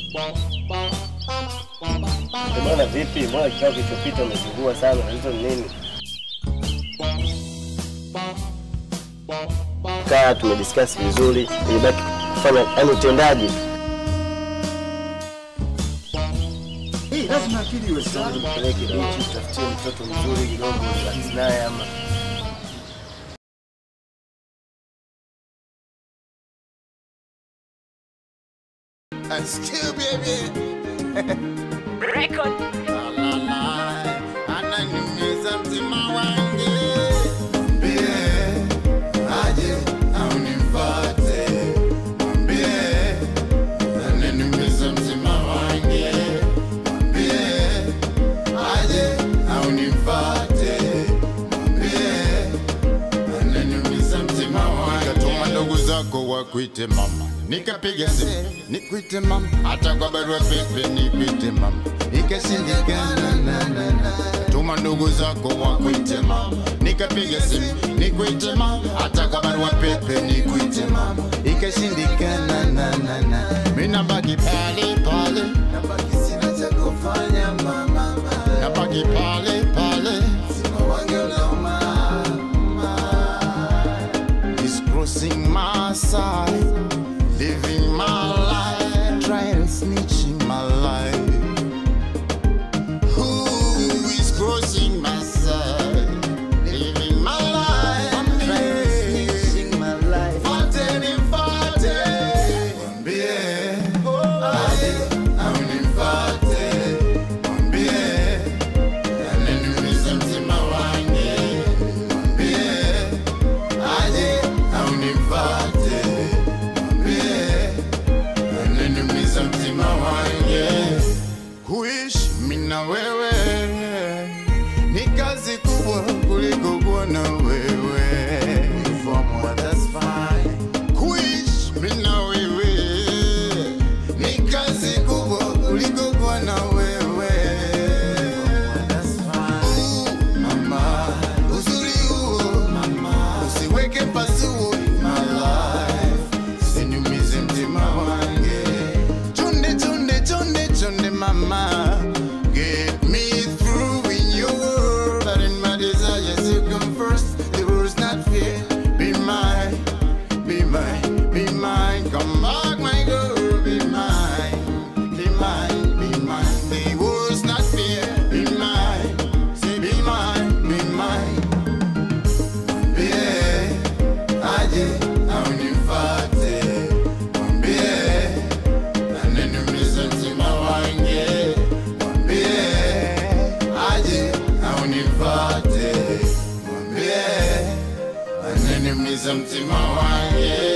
Eh, Bwana vipi? Mbona kikao kilichopita umezingua sana? Tatizo ni nini? Kaa tumediscuss vizuri, ilibaki kufanya yani utendaji. Hii lazima akili iwe sawa. Peleke binti, tutafutie mtoto mzuri kidogo, relax naye ama And still baby. Record. La, la, la. Ananiumiza mtima wangu. Mwambie aje au nimfuate. Mwambie ananiumiza mtima wangu. Mwambie aje au nimfuate. Mwambie ananiumiza mtima wangu. Nikatuma ndugu zako wakuite mama, nikapiga simu nikuite mama, hata kwa barua pepe nikuite mama, ikashindikana. na, na, na. Tuma ndugu zako wakuite mama, nikapiga simu nikuite mama, hata kwa barua pepe nikuite mama, ikashindikana. na, na, na. Mimi nabaki pale pale, nabaki sina cha kufanya mama, nabaki pale pale, sima wange unauma is crossing my side, living my life, trying snitching my life. Who is crossing my side, living my life, trying snitching my life. Fate ni fate, mwambie aje au nimfate, mwambie ananiumiza mtima wangu, mwambie aje au nimfate, mwambie ananiumiza mtima wangu. Kuishi mimi na wewe ni kazi kubwa kuliko kuwa na wewe. That's fine. Kuishi mimi na wewe ni kazi kubwa kuliko kuwa na wewe. That's fine. Mama, uzuri huo mama, usiweke pasuo in my life, siniumize mtima wange. Chonde chonde chonde chonde mama, get me through in your world, but in my desires you come first. The world's not fair. Be mine, be mine, be mine. Come back, my girl, be mine, be mine, be mine. The world's not fair. Be mine, say be mine, be mine. Mwambie aje au nimfate, mwambie ananiumiza mtima wange, mwambie aje au nimfate, mwambie ananiumiza mtima wange.